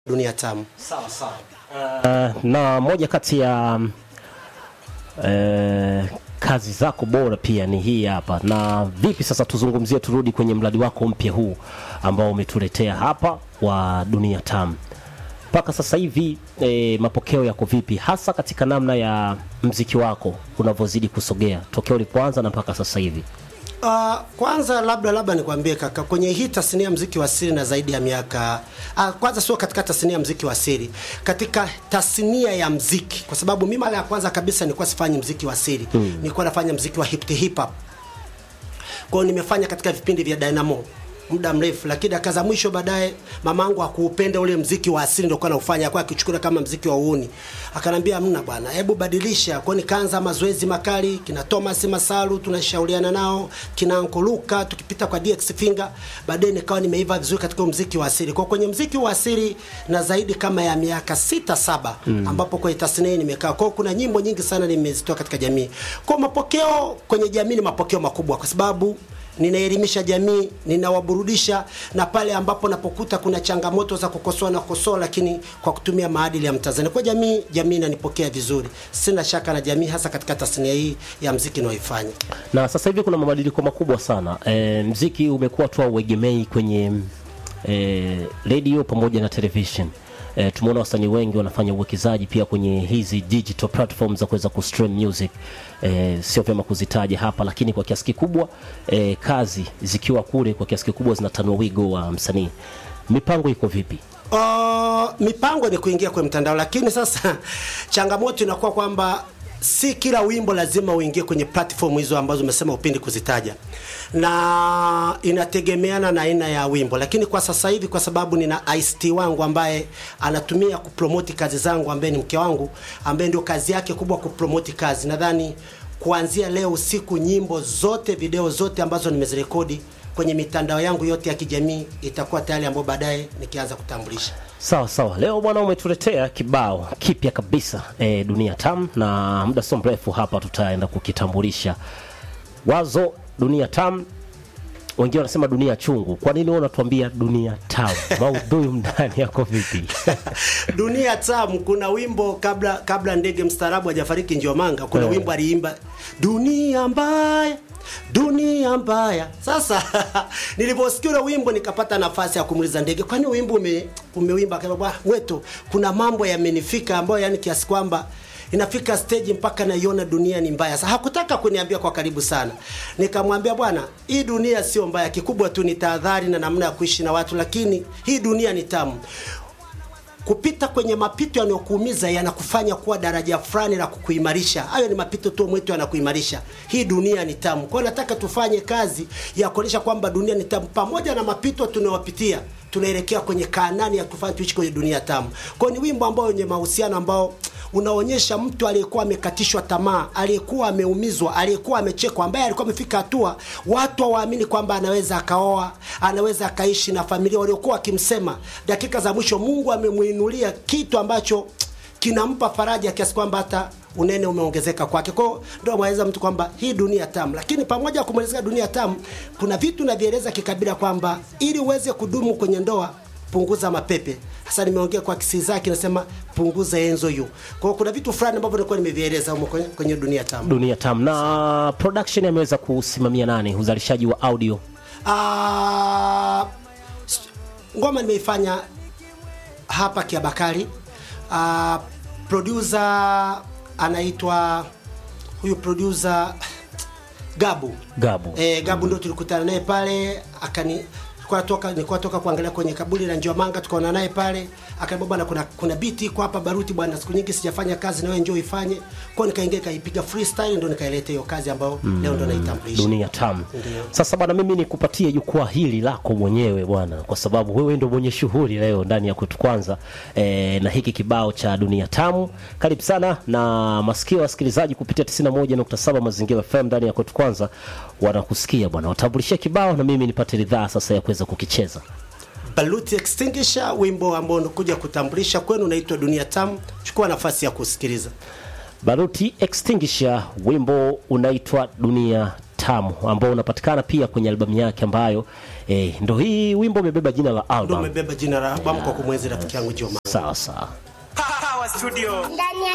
Dunia Tamu. Sawa sawa. Uh, na moja kati ya uh, kazi zako bora pia ni hii hapa. Na vipi sasa, tuzungumzie, turudi kwenye mradi wako mpya huu ambao umetuletea hapa wa Dunia Tamu. Mpaka sasa hivi e, mapokeo yako vipi, hasa katika namna ya mziki wako unavyozidi kusogea tokea ulipoanza na mpaka sasa hivi? Uh, kwanza labda labda nikwambie kaka, kwenye hii tasnia ya mziki wa asili na zaidi ya miaka uh, kwanza sio katika tasnia ya mziki wa asili, katika tasnia ya mziki, kwa sababu mimi mara ya kwanza kabisa nilikuwa sifanyi mziki wa asili hmm. nilikuwa nafanya mziki wa hip hip hop. Kwa hiyo nimefanya katika vipindi vya Dynamo muda mrefu, lakini dakika za mwisho baadaye mamangu akuupenda ule mziki wa asili ndio kwa naufanya kwa akichukua kama mziki wa uuni, akanambia mna bwana, hebu badilisha. Kwa nikaanza mazoezi makali, kina Thomas Masalu tunashauriana nao, kina Uncle Luka, tukipita kwa DX Finger, baadaye nikawa nimeiva vizuri katika mziki wa asili. Kwa kwenye mziki wa asili na zaidi kama ya miaka sita saba, mm. ambapo kwenye tasnia nimekaa. Kwa kuna nyimbo nyingi sana nimezitoa katika jamii. Kwa mapokeo kwenye jamii ni mapokeo makubwa kwa sababu ninaelimisha jamii, ninawaburudisha, na pale ambapo napokuta kuna changamoto za kukosoa na kukosoa, lakini kwa kutumia maadili ya Mtanzania. Kwa jamii, jamii inanipokea vizuri, sina shaka na jamii, hasa katika tasnia hii ya mziki ninayoifanya. Na sasa hivi kuna mabadiliko makubwa sana. E, mziki umekuwa tu uegemei kwenye e, radio pamoja na television. E, tumeona wasanii wengi wanafanya uwekezaji pia kwenye hizi digital platforms za kuweza kustream music. E, sio vyema kuzitaja hapa, lakini kwa kiasi kikubwa e, kazi zikiwa kule kwa kiasi kikubwa zinatanua wigo wa msanii. Mipango iko vipi? Uh, mipango ni kuingia kwenye mtandao, lakini sasa changamoto inakuwa kwamba si kila wimbo lazima uingie kwenye platform hizo ambazo umesema upendi kuzitaja, na inategemeana na aina ya wimbo. Lakini kwa sasa hivi, kwa sababu nina ICT wangu ambaye anatumia kupromoti kazi zangu, ambaye ni mke wangu, ambaye ndio kazi yake kubwa kupromoti kazi, nadhani kuanzia leo usiku nyimbo zote, video zote ambazo nimezirekodi kwenye mitandao yangu yote ya kijamii itakuwa tayari, ambayo baadaye nikianza kutambulisha. Sawa sawa, leo bwana umetuletea kibao kipya kabisa e, Dunia Tamu, na muda sio mrefu hapa tutaenda kukitambulisha. Wazo Dunia Tamu, wengine wanasema dunia chungu. Kwa nini wewe unatuambia dunia tamu? Maudhui ndani yako vipi? Dunia Tamu, kuna wimbo kabla kabla ndege mstaarabu hajafariki Njomanga, kuna Yeah. wimbo aliimba dunia mbaya dunia mbaya. Sasa niliposikia ule wimbo nikapata nafasi ya kumuuliza ndege, kwani wimbo ume, umewimba? Akasema wetu, kuna mambo yamenifika ambayo yani kiasi kwamba inafika stage mpaka naiona dunia ni mbaya. Sasa hakutaka kuniambia kwa karibu sana, nikamwambia bwana, hii dunia sio mbaya, kikubwa tu ni tahadhari na namna ya kuishi na watu, lakini hii dunia ni tamu kupita kwenye mapito yanayokuumiza yanakufanya kuwa daraja fulani la kukuimarisha. Hayo ni mapito tu mwetu yanakuimarisha. Hii dunia ni tamu. Kwa hiyo nataka tufanye kazi ya kuonyesha kwamba dunia ni tamu, pamoja na mapito tunayopitia tunaelekea kwenye Kaanani ya kufanya tuishi kwenye dunia tamu. Kwa hiyo ni wimbo ambao wenye mahusiano ambao unaonyesha mtu aliyekuwa amekatishwa tamaa, aliyekuwa ameumizwa, aliyekuwa amechekwa, ambaye alikuwa amefika hatua watu hawaamini kwamba anaweza akaoa, anaweza akaishi na familia, waliokuwa wakimsema, dakika za mwisho Mungu amemuinulia kitu ambacho kinampa faraja kiasi kwamba hata unene umeongezeka kwake. Kwa hiyo ndio mweleza mtu kwamba hii dunia tamu, lakini pamoja na kumwelezea dunia tamu, kuna vitu navieleza kikabila kwamba ili uweze kudumu kwenye ndoa punguza mapepe. Sasa nimeongea kwa kisi zake, nasema punguza enzo yu. Kwa hiyo kuna vitu fulani ambavyo nilikuwa nimevieleza humo kwenye, kwenye dunia tamu. Dunia Tamu. Na production ameweza kusimamia nani? Uzalishaji wa audio Ah, s- ngoma nimeifanya hapa Kiabakari. Ah, producer anaitwa huyu producer Gabu. Gabu. E, Gabu ndo tulikutana naye pale akani nilikuwa toka nilikuwa toka kuangalia kwenye kaburi la Njomanga tukaona naye pale akaniambia bwana kuna kuna beat iko hapa Baruti bwana siku nyingi sijafanya kazi na wewe njoo ifanye. Kwa hiyo nikaingia nikaipiga freestyle ndo nikaileta hiyo kazi ambayo leo ndo naitambulisha. Dunia Tamu. Ndio. Sasa bwana, mimi nikupatie jukwaa hili lako mwenyewe bwana, kwa sababu wewe ndio mwenye shughuli leo ndani ya kwetu kwanza e, na hiki kibao cha Dunia Tamu. Karibu sana na masikio ya wasikilizaji kupitia 91.7 Mazingira FM ndani ya kwetu kwanza, wanakusikia bwana, watambulishie kibao na mimi nipate ridhaa sasa ya kuweza kukicheza. Baluti Extinguisher, wimbo ambao unakuja kutambulisha kwenu unaitwa Dunia Tamu. Chukua nafasi ya kusikiliza. Baruti Extinguisher, wimbo unaitwa Dunia Tamu ambao unapatikana pia kwenye albamu yake ambayo eh, ndo hii wimbo umebeba jina la Ndio album umebeba jina la albamu kwa kumwenzi rafiki yangu Joma. sawa sawa Hawa studio ndani ya